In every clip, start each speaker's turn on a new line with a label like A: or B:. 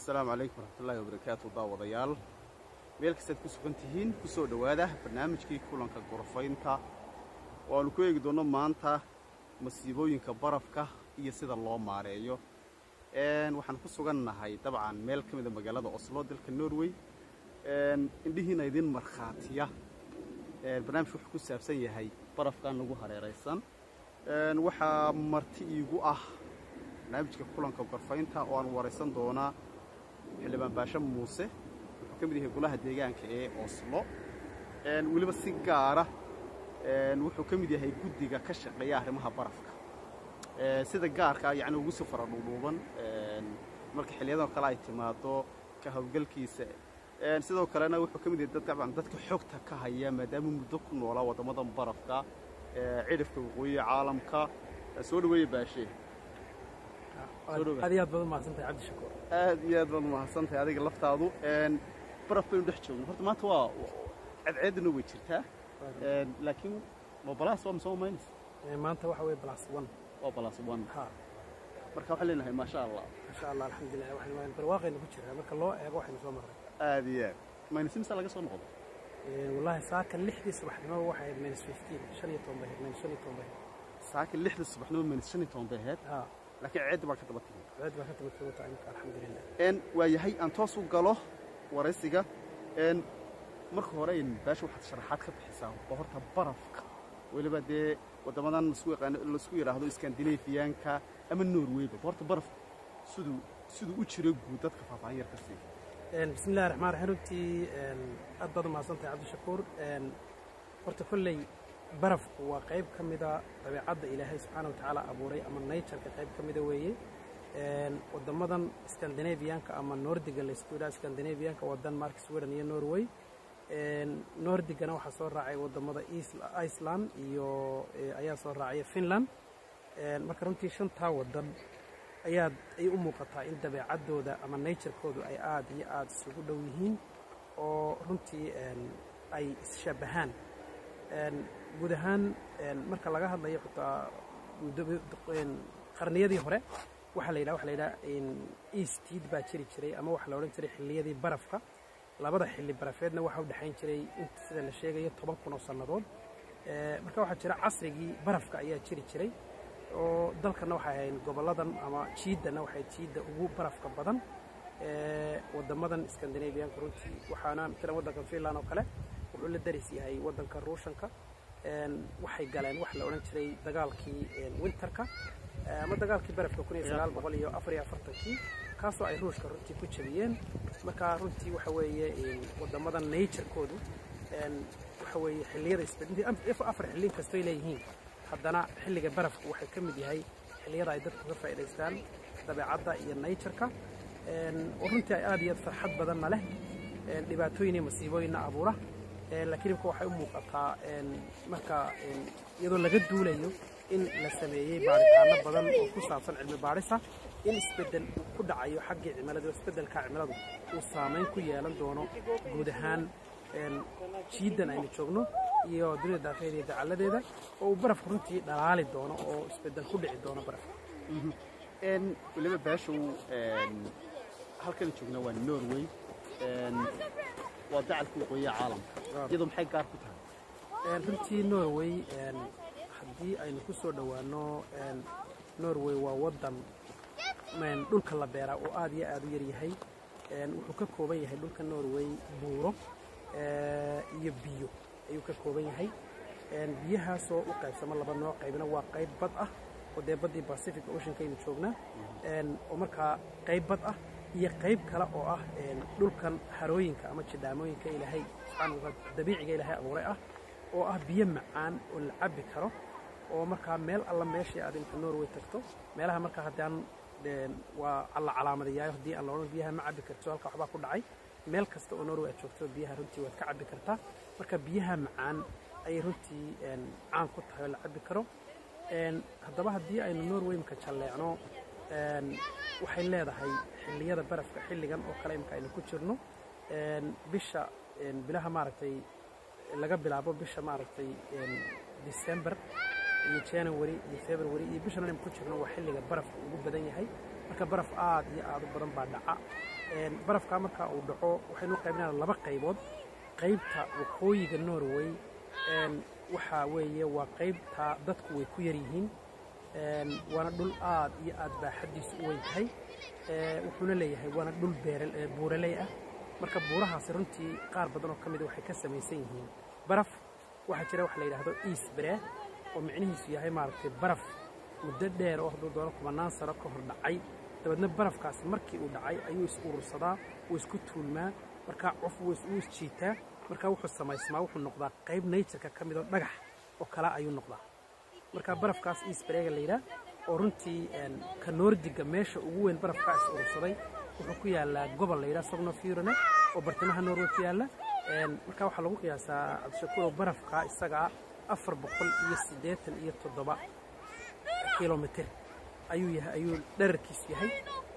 A: asalaamu calaykum waraxmatullaahi wabarakaatu daawadayaal meel kastaad ku sugan tihiin ku soo dhowaada barnaamijkii kulanka gorofaynta oo aanu ku eegi doonno maanta masiibooyinka barafka iyo sida loo maareeyo waxaan ku sugan nahay dabcan meel ka mida magaalada oslo dalka norway indhihiina idin markhaatiya barnaamijku wuxuu ku saabsan yahay barafkan nagu hareeraysan waxaa marti iigu ah barnaamijka kulanka gorfaynta oo aan waraysan doonaa xildhibaan baashe muuse wuxuu ka mid yahay golaha deegaanka ee oslo weliba si gaara wuxuu ka mid yahay guddiga ka shaqeeya arrimaha barafka sida gaarka yacni ugu sii fara dhuudhuuban marka xilliyadoo kale ay timaado ka howlgalkiisa sidoo kalena wuxuu ka mid yahay dabcan dadka xogta ka haya maadaama muddo ku noolaa waddamadan barafka cidhifka waqooyiga caalamka soo dhaweeya baashe
B: aad iyo aad baad umahadsantahay cabdishakuur
A: aad iyo aad baad umahadsantahay adiga laftaadu baraf baynu dhex joogno horta maanta waa cadceeddana way jirtaa laakiin waa balaas waa mise maynaysa
B: maanta waxa weye balaas one
A: waa balaas one
B: ha
A: marka waxaan leenahay maasha allah
B: insha allah alxamdulilah waxaynu barwaaqaynu ku jiraa marka loo eego waxaynu soo marray
A: aad iyo aad maynas imsa laga soo noqdo
B: wallaahi saaka lixdii subaxnimo waxay ahayd minus fifteen shan iyo toban bay ahayd minus shan iyo toban bay ahayd
A: saaka lixda subaxnimo maynas shan iyo toban bay ahayd
B: ha
A: laakiin ceeddi baa ka daba timi
B: ceed baa ka tabatay wata imika alxamdulilah
A: n waa yahay aan toos u galo waraysiga n marka hore baasha waxaad sharaxaad ka bixisaa waa horta barafka weliba dee waddamadan lasku yaqaano lasku yidhaahdo iskandinafiyaanka ama norwayba horta barafku siduu siduu u jiro guud dadka faahfaahin yar ka siiya
B: bismi illahi raxmaan raxiim runtii aad baad umahadsantahay cabdishakuur horta kolley barafku waa qayb ka mida dabeecadda ilaahay subxaana watacaala abuuray ama natureka qayb ka mida weeye waddamadan scandinavianka ama nordiga laysku yidhaha scandinavianka waa denmark sweden iyo norway nordigana waxaa soo raacay waddamada iceland iyo ayaa soo raacaya finland marka runtii shantaa waddan ayaad ay u muuqataa in dabeecaddooda ama naturekoodu ay aad iyo aad isugu dhow yihiin oo runtii ay isshabahaan guud ahaan marka laga hadlayo xitaa qarniyadii hore waxaa la yidhaha waxa la yidhaha eastid baa jiri jiray ama waxaa la odhan jiray xilliyadii barafka labada xilli barafeedna waxaa u dhexayn jiray inta sida la sheegayo toban kun oo sannadood marka waxaa jira casrigii barafka ayaa jiri jiray oo dalkana waxay ahayn gobolladan ama jiiddana waxay jiidda ugu barafka badan waddamadan scandinavianka runtii waxaana matalan waddanka finland oo kale wuxuu la daris yahay waddanka ruushanka waxay galeen waxa la odhan jiray dagaalkii winterka ama dagaalkii barafka kun iyo sagaal boqol iyo afar iyo afartankii kaasoo ay ruushka runtii ku jabiyeen marka runtii waxa weeye waddamadan naturekoodu waxa weeye xilliyada isbedintii afar xillin kastoy leeyihiin haddana xilliga barafku waxay ka mid yahay xilliyada ay dadku ka faa'idaystaan dabeecadda iyo natureka oo runtii ay aad iyo aad farxad badanna leh dhibaatooyin iyo masiibooyinna abuura laakiin imka waxay u muuqataa marka iyadoo laga duulayo in la sameeyey baaritaano badan oo ku saabsan cilmi baadhisa in isbeddel uu ku dhacayo xaggii cimilada isbeddelka cimiladu uu saamayn ku yeelan doono guud ahaan jiiddan aynu joogno iyo dunida daafeeda iyo dacalladeeda oo uu barafku runtii dhalaali doono oo isbeddel ku dhici doono barafka
A: weliba baashow halkan joognaa waa norway waa dacalka waqooyiga caalamka iyadoo maxay gaar ku tahay
B: runtii norway haddii aynu ku soo dhowaano norway waa waddan dhulka la beeraa oo aad iyo aad u yar yahay wuxuu ka kooban yahay dhulka norway buuro iyo biyo ayuu ka kooban yahay biyahaasoo u qaybsamo laba nooc qaybna waa qayb bad ah oo dee baddii pacific oceankaynu joognaa oo markaa qayb bad ah iyo qayb kale oo ah dhulkan harooyinka ama jidhaamooyinka ilaahay subxaana wataala dabiiciga ilaahay abuuray ah oo ah biyo macaan oo la cabbi karo oo markaa meel alla meeshii aad imka norway tagto meelaha markaa haddaan waa la calaamadayayo haddii aan la odhan biyaha ma cabbi karto halka waxbaa ku dhacay meel kasta oo norway aad joogto biyaha runtii waad ka cabbi kartaa marka biyaha macaan ayay runtii caan ku tahay oo la cabbi karo haddaba haddii aynu norway imka jalleecno waxay leedahay xilliyada barafka xilligan oo kale imka aynu ku jirno bisha bilaha maaragtay laga bilaabo bisha maaragtay december iyo january iyo february iyo bishan aynu ku jirno waa xilliga barafka ugu badan yahay marka baraf aad iyo aad u badan baa dhaca barafkaa marka uu dhaco waxaynu qaybinaa laba qaybood qaybta waqooyiga norway waxaa weeye waa qaybta dadku way ku yar yihiin waana dhul aad iyo aad baaxaddiisu u weyn tahay wuxuuna leeyahay waana dhul buuraley ah marka buurahaasi runtii qaar badan oo ka mida waxay ka samaysan yihiin baraf waxaa jira waxa la yidhaahdo easbre oo micnihiisu yahay maaragtay baraf muddo dheer oo hadduu doono kumanaan sano ka hor dhacay dabeedna barafkaasi markii uu dhacay ayuu is urursadaa wuu isku tuulmaa markaa cof wuu isjiitaa markaa wuxuu samaysmaa wuxuu noqdaa qayb natureka ka midoo dhagax oo kale ayuu noqdaa marka barafkaas easbrega la yidhaah oo runtii ka noordiga meesha ugu weyn barafkaa is urursaday wuxuu ku yaallaa gobol la yidhaha sognofurone oo bartamaha norway ku yaalla marka waxaa lagu qiyaasaa cabdishakuurow barafkaa isagaa afar boqol iyo siddeetan iyo toddoba kilomitir ayuu yahay ayuu dherarkiisu yahay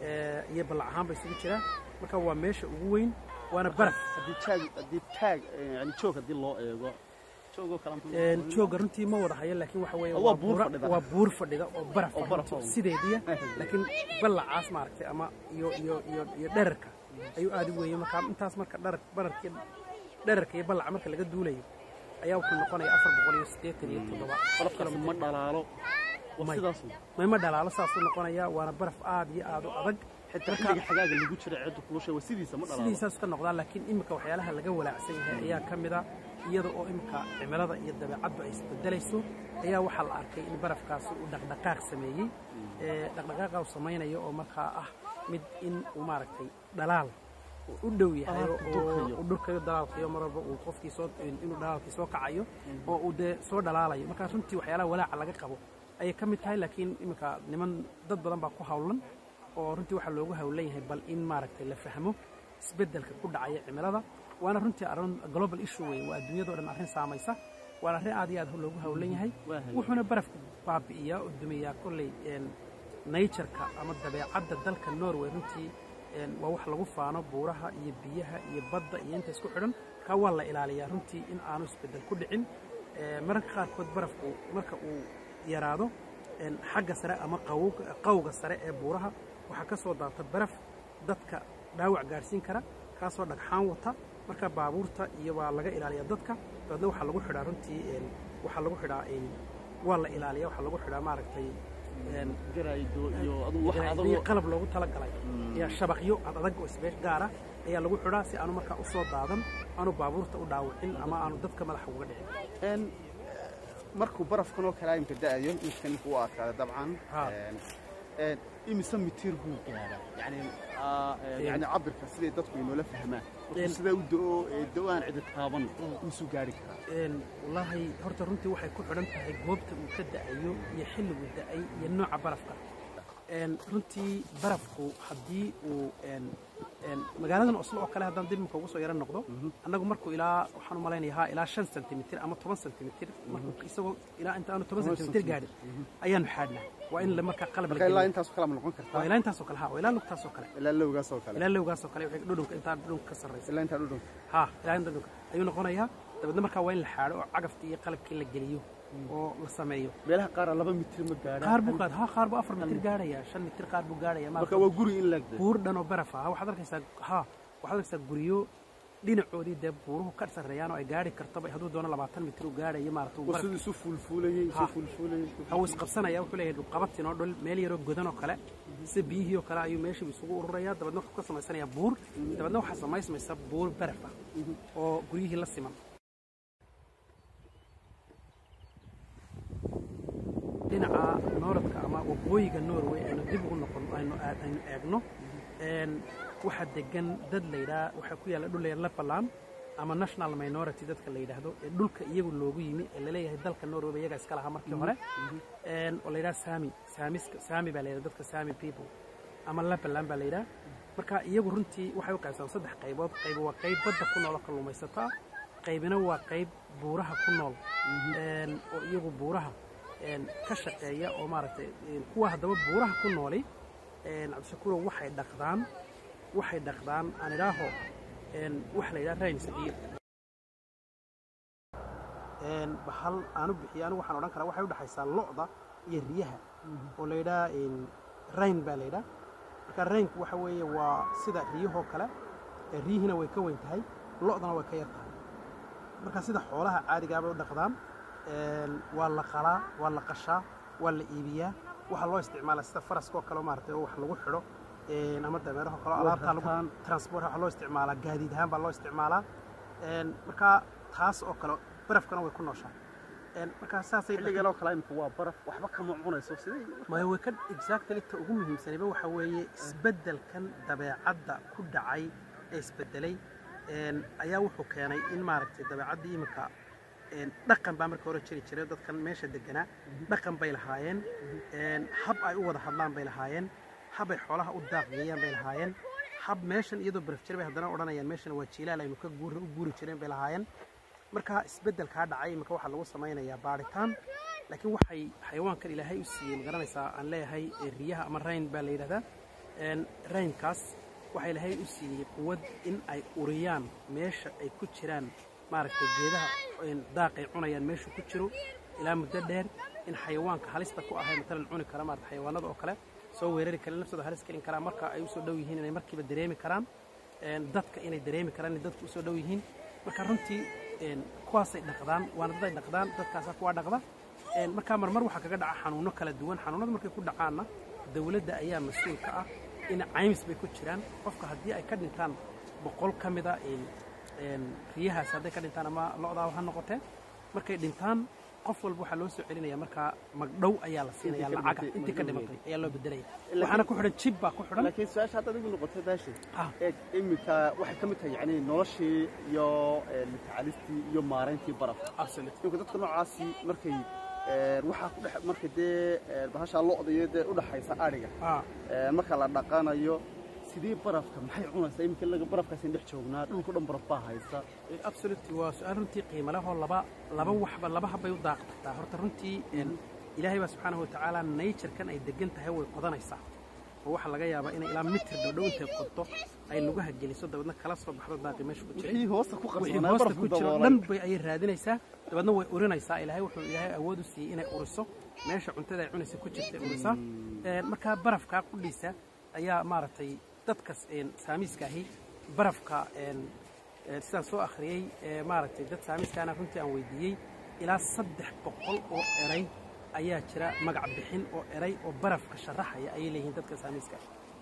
B: iyo ballac ahaanba isugu jiraa marka waa meesha ugu weyn waana baraf
A: haddii taag haddii taag yani joog haddii loo eego joogoo kale
B: jooga runtii ma wada hayo laakiin waxa weeye
A: waa buur fadhida.
B: waa buur fadhida oo baraf
A: Oo baraf
B: runtii
A: ah.
B: sideediya laakiin ballacaas maaragtay ama iyo iyo iyo iyo dherarka ayuu aad u weeyey marka intaas marka dharar bararkii dherarka iyo ballaca marka laga duulayo ayaa wuxuu noqonayaa afar boqol iyo siddeetan iyo toddoba
A: barafkaas ma dhalaalo waa
B: May.
A: sidaas
B: mayma dhalaalo saasuu noqonayaa waana baraf aad iyo aad u adag
A: xitaa xilliga xagaaga lagu jira cidda kulusha waa sidiisa ma dhalaalo
B: sidiisaas ka noqdaa laakiin imika waxyaalaha laga walaacsan yahay ayaa ka mid a iyada oo imika cimilada iyo dabeecaddu ay isbedelayso ayaa waxaa la arkay in barafkaasi uu dhaqdhaqaaq sameeyey ee dhaqdhaqaaqa uu samaynayo oo markaa ah mid in uu maaragtay dhalaal uu u dhow yahay
A: Ah,
B: oo
A: durkayo.
B: uu dhurkayo dalaalkayo mar walba uu qofkii soo inuu dhalaalkii soo kacayo oo uu dee soo dhalaalayo markaa runtii waxyaalaha walaaca laga qabo ayay ka mid tahay laakiin imika niman dad badan baa ku hawlan oo runtii waxaa loogu hawlan yahay bal in maaragtay la fahmo isbeddelka ku dhacaya cimilada waana runtii arrin global issue weyn waa adduunyadao dhan arrin saamaysa waana arrin aad iyo aad loogu hawlan yahay
A: Waa haye.
B: wuxuuna barafku baabi'iyaa oo dumiyaa kolley een, nature-ka ama dabeecadda dalka norway runtii een, waa wax lagu faano buuraha iyo biyaha iyo badda iyo inta isku xidhan markaa waa la ilaaliyaa runtii in aanu isbeddel ku dhicin Ee, mararka qaarkood barafku marka uu yaraado een, xagga sare ama qawowga qawga sare ee buuraha waxaa ka soo daata baraf dadka dhaawac gaadhsiin kara kaasoo dhagxaan wata marka baabuurta iyo waa laga ilaaliyaa dadka dabeedna waxaa lagu xidhaa runtii een, waxaa lagu xidhaa een, waa la ilaaliyaa waxaa lagu xidhaa maaragtay een,
A: garaydo iyo aduu wax
B: iyo
A: adagoo
B: qalab loogu talagalay ayaa shabaqyo ad adag oo isbeesh gaara ayaa lagu xidhaa si aanu markaa u soo daadan aanu baabuurta u dhaawicin ama aanu dadka madaxa uga dhicin
A: een markuu barafkan oo kale imka da'ayo midkan u adkaada dabcan
B: Ha.
A: een een imise mitir buu gaaraa yani aa, een, yani cabirka siday dadku inoola fahmaan markuu
B: Een.
A: sidaa u da'o ee da'o-aan cidi taaban isu gaari karaa
B: Een, wallaahi horta runtii waxay ku xidhan tahay goobta uu ka da'ayo iyo xilligu da'ay iyo nooca barafka Een, runtii barafku haddii uu een, een, magaaladan oslo oo kale haddaan dib imika ugu soo yaro noqdo annagu markuu ilaa waxaan u malaynayaa ilaa shan sentimitir ama toban sentimitir markuu isagoo ilaa inta aanu toban
A: Toban
B: sentimitir gaadhin ayaanu xaadhnaa waa in la markaa qalab la
A: marka ilaa
B: geliyo
A: intaasoo kale ma noqon
B: waa
A: kartaa
B: ilaa intaasoo kale ha waa ilaa lugtaasoo kale
A: ilaa lowgaasoo kale
B: ilaa lowgaasoo kale wixii dhudhunka intaa dhudhunka ka sarraysa
A: ilaa intaa dhudhun
B: ha ilaa inta dhudhunka ayuu noqonayaa dabeedna markaa waa in la xaadho oo cagaftii iyo qalabkii la geliyo oo la sameeyo
A: meelaha qaara laba mitir ma gaadhaan
B: qaar buu qaad ha qaar buu afar mitir gaadhaya shan mitir qaar buu gaadhaya
A: marka waa guri in laagda
B: buur dhan oo baraf ah waxaad arkaysaa ha waxaad arkaysaa guryo dhinacoodii dee buuruhu ka sarreeyaan oo ay gaari kartaba hadduu doono labaatan mitir uu gaadhayo maarata uu
A: oo
B: baraf
A: siduu isu fuulfuulayay isu
B: Ha.
A: fuulfuulayay
B: hawuu isqabsanaya wuxuu leeyahay dhulqabatin oo dhul meel yaroo godan oo kale sida biyihii oo kale ayuu meeshii isugu ururaya dabeedna wuxuu ka samaysanayaa buur dabeedna waxaa samaysmaysa buur baraf ah oo guryihii la siman dhinaca nooradka ama waqooyiga norway aynu dib ugu noqon aynu aad- aynu eegno een, waxaa degan dad la yidhaha waxaa ku yaalla dhul layidhaha Lapland ama national minority dadka la yidhaahdo ee dhulka iyagu loogu yimi ee laleeyahay dalka norway iyaga iska lahaa markii hore een, oo la yidhaha sami saamiska sami baa la yidhaha dadka sami people ama Lapland baa la yidhaha marka iyagu runtii waxay u qaybsan saddex qaybood qayb waa qayb badda ku nool oo kalluumaysata qaybina waa qayb buuraha ku nool een, oo iyagu buuraha een, ka shaqeeya oo maaragtay een, kuwa haddaba buuraha ku nooli een, cabdishakuurow waxay dhaqdaan waxay dhaqdaan aan idhaaho een, waxa la yidhaha rains biyo een, bahal aanu bixiyo anigu waxaan odhan karaa waxay u dhexaysaa lo'da iyo riyaha oo la yidhaha een, rain baa la yidhaha marka raynku waxa weeye waa sida riyahoo kale ee riyihina way ka weyn tahay lo'dana way ka yar tahay marka sida xoolaha caadigaa bay u dhaqdaan een, waa la qalaa waa la qashaa waa la iibiyaa waxaa loo isticmaalaa sida faraskoo kale maaragtay oo wax lagu xidho een, ama dameeraho kale oo alaabtaa lagu
A: rataan.
B: transport waxaa loo isticmaalaa gaadiid ahaan baa loo isticmaalaa Een, marka taas oo kale barafkana way ku nooshaa Een, marka saasay
A: xilligan oo kale imika waa baraf waxba kama cunayso sidee
B: maya way ka exactly ta ugu muhiimsanayba waxa weeye isbeddelkan dabeecadda ku dhacay ee isbeddelay een, ayaa wuxuu keenay in maaragtay dabeecaddii iminka een, dhaqan baa marka hore jiri jiray dadkan meesha deganaa dhaqan bay lahaayeen een, hab ay u wada hadlaan bay lahaayeen hab ay xoolaha u daaqgeeyaan bay lahaayeen hab meeshan iyadoo baraf jir bay haddana odhanayaan meeshan waa jiilaal aynu ka guur u guuri jireen bay lahaayeen marka isbeddelkaa dhacay iminka waxaa lagu samaynayaa baadhitaan laakiin waxay xayawaankan ilaahay u siiyey ma garanaysaa aan leeyahay ee riyaha ama rayn baa la yidhahdaa Een, raynkaas waxaa ilaahay u siiyey quwad in ay uriyaan meesha ay ku jiraan maaragtay geedaha een, daaqay cunayaan meeshu ku jiro ilaa muddo dheer in xayawaanka halista ku ahay matalan cuni kara maarata xayawaanada oo kale soo weerari kara naftooda halis gelin karaa marka ay usoo dhow yihiin inay markiiba dareemi karaan Een, dadka inay dareemi karaan inay dadku usoo dhow yihiin marka runtii een, kuwaasay dhaqdaan waana dad ay dhaqdaan dadkaasaa kuwaa dhaqda Een, markaa marmar waxaa kaga dhaca xanuuno kala duwan xanuunada markay ku dhacaanna dawladda ayaa mas-uul ka ah in caymis bay ku jiraan qofka haddii ay ka dhintaan boqol ka mida een, een, riyahaas hadday ka dhintaan ama lo'daa ha noqotee markay dhintaan qof walba waxaa loo soo celinaya markaa magdhow ayaa la siinaya
A: Intii ka
B: lacaga
A: dhimatay,
B: intii ka
A: magdhow
B: dhimatay ayaa loo bedelaya
A: Laakiin-
B: waxaana ku xidhan jib baa ku xidhan
A: laakiin su-aasha hadda adigu noqotay daashay
B: Ah.
A: eeg iminka waxay ka mid tahay yacni noloshii iyo een, tacaalistii iyo maarayntii barafka
B: absolute
A: imika dadka noocaasi markay een, waxaa ku dhex marka dee een, bahashaa lo'da iyo dee udhaxaysa adhiga
B: ah
A: een, marka la dhaqanayo sidii barafka maxay cunaysaa iminka laga barafkaasaan dhex joognaa dhulka dhan baraf baa haysa
B: absolutely waa su-aal runtii qiimo leh oo laba laba waxba laba habbay u daaqataa horta runtii een, ilaahay baa subxaanahu watacaala naturekan ay degan tahay way qodanaysaa oo waxaa laga yaabaa inay ilaa mitir dhowdhow intay qodto ay lugaha geliso dabeedna kala soo baxdo daaqi meesha ku jiray
A: wixii hoosta ku
B: wixii
A: qarsanaa
B: hoosta
A: barafku
B: ku jiro
A: daboolay
B: dhan bay ayay raadinaysaa dabeedna way urinaysaa ilaahay wuxuu ilaahay awood u siiyey inay uriso meesha cuntada ay cunaysa ku jirta ay urisaa Een, markaa barafkaa qudhiisa ayaa maaragtay dadkas een, saamiiska ahi barafka een, een, sidaan soo akhriyey ee, maaragtay dad saamiiskaana runtii aan weydiiyey ilaa saddex boqol oo eray ayaa jira magac bixin oo eray oo barafka sharaxaya ayay leeyihiin dadka saamiiska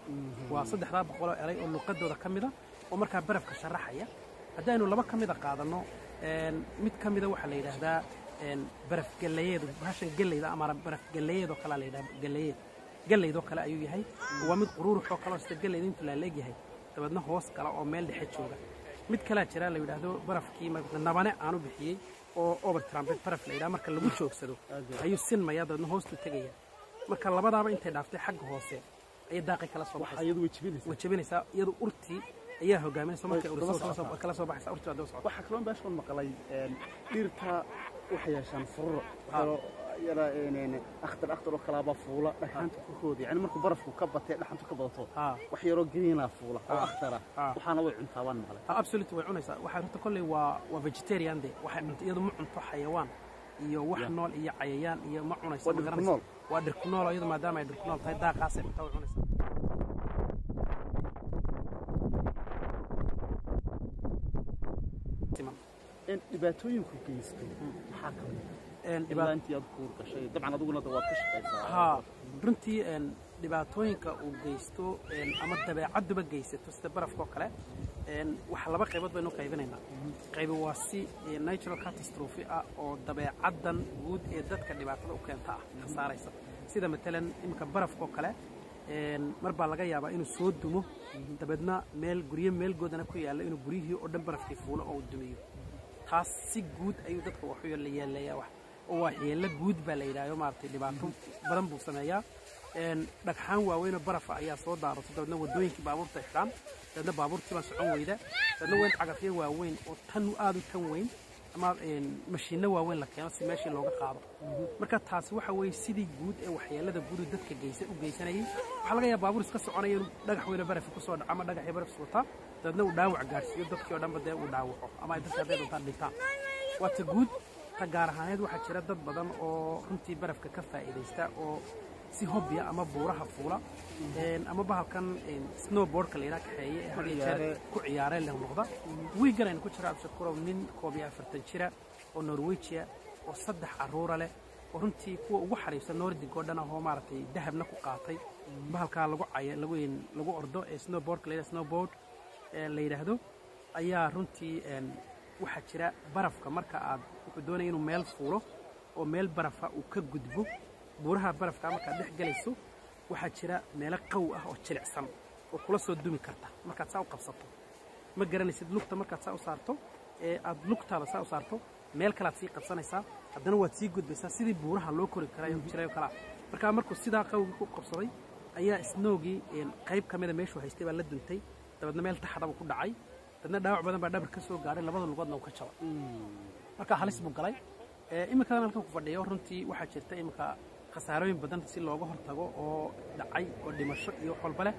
B: waa saddexdaa boqoloo eray oo luqadooda ka mida oo markaa barafka sharaxaya haddaynu laba ka mida qaadanno een, mid ka mida waxaa la yidhaahdaa een, baraf galeyeed bahashan geleyda ama baraf galeyeed oo kalea la yidhahda galeyeed geleydoo kale ayuu yahay waa mid quruurux oo kale oo sida geleyda intuu laaleeg yahay dabeedna hoos gala oo meel dhexe jooga mid kalea jira la yidhaahdo barafkii ma- nabane aanu bixiyey oo overtramped baraf la yidhaha marka lagu joogsado ayuu sinmaya dabeedna hoostuu tegaya marka labadaaba intay dhaaftay xagga hoose ayay daaqi kala soo
A: waxaa
B: baxaysa
A: iyadu way jibinaysaa
B: way jabinaysaa iyadu urtii ayaa hogaaminaysa markay
A: Way
B: uriso
A: daba
B: kala soo-
A: socotaa.
B: kala soo baxaysa urtii waa daba socota
A: waxaa kaloo meeshan maqlay een, dhirta waxay yeeshaan fururo waxaa yara een, akhtar akhtar oo kalaaba fuula dhagxaanta korkooda yani markuu barafku ka batee dhaxantu ka badato
B: Ah.
A: wax yaroo greenaa fuula oo
B: Ah.
A: akhtara
B: Ah.
A: waxaana way cuntaa waan maqlay
B: ha absolute way cunaysaa waxay runta kolley waa waa vegetarian de waxay cunto iyadu ma cunto xayawaan iyo wax
A: Yeah.
B: nool iyo cayayaan iyo ma cunayso
A: Waa
B: ma
A: dhir ku
B: garanayso.
A: nool.
B: waa dhir ku nool oo iyadu maadaama ay dhir ku nool tahay daaqaasay cuntaa way cunaysaa Siman.
A: een, dhibaatooyinku geysto maxaa ka mid
B: Een,
A: ilaa
B: dhibaat-
A: intii aad kuur gashay dabcan adiguna de waad ka shaqaysaa
B: haa runtii een, dhibaatooyinka uu geysto een, ama dabeecadduba geysato sida barafka oo kale een, waxa laba qaybood baynu qaybinaynaa qaybi waa si ee, natural catastrophe ah oo dabeecaddan guud ee dadka dhibaatada u keenta ah ka saaraysa sida matalan iminka barafka oo kale een, mar baa laga yaabaa inuu soo dumo dabeedna meel guryo meelgoodana ku yaalla inuu guryihii oo dhan barafkii fuulo oo uu dumiyo taas si guud ayuu dadka wax u yeeleeyaa wax oo waa yeelo guud baa la yidhahdo maaragtay dhibaato badan buu sameeyaa een dhagxaan waaweynoo barafa ayaa soo daarata dabeedna waddooyinkii baabuurta xidhaan dabeedna baabuurtii baa socon weyda dabeedna weyn cagafyo waaweyn oo tan aad u tan weyn ama een mashiinno waaweyn la keeno si meeshii looga qaado marka taasi waxa weeye sidii guud ee waxyeelada guud uu dadka geysa u geysanayay waxaa laga yaaba baabuur iska soconaya inuu dhagax weyno barafi kusoo dhaco ama dhagaxii baraf wataa dabeedna uu dhaawac gaarsiiyo dadkii oo dhanba dee uu dhaawaco ama ay dadka hadday doontaan dhintaan waa ta guud ta gaar ahaaneed waxaa jira dad badan oo runtii barafka ka faa'iidaysta oo si hobbiya ama buuraha fuula ama bahalkan snowboardka la yidhaha kaxeeye ee had iyo jeer ku ciyaareen leh noqda wiigan aynu ku jira abshakurow nin koob iyo afartan jira oo norwejiya oo saddex carruura leh oo runtii kuwa ugu xariibsan nordig oo dhan ahoo maaragtay dahabna ku qaatay bahalkaa lagu caya lagu lagu ordo ee snowboardka la yidhaha snowboard la yidhaahdo ayaa runtii waxaa jira barafka marka aad wuxuu doonaya inuu meel fuulo oo meel barafa uu ka gudbo buuraha barafka markaad dhex gelayso waxaa jira meelo qaw ah oo jilicsan oo kula soo dumi karta markaad saa u qabsato ma garanaysid lugta markaad saa u saarto ee aad lugtaada saa u saarto meel kalead sii qabsanaysaa haddana waad sii gudbaysaa sidii buuraha loo kori karayo jirayo kalaa markaa markuu sidaa qawgii ku qabsaday ayaa snoogii qayb ka mida meeshuu haystay baa la duntay dabeedna meel taxdabuu ku dhacay dadna dhaawac badan baa dhabar ka soo gaadhay labada lugoodna uu ka jabay marka halis buu galay iminkadan halkan ku fadhiyo runtii waxaa jirta iminka khasaarooyin badan si looga hortago oo dhacay oo dhimasho iyo wax walba leh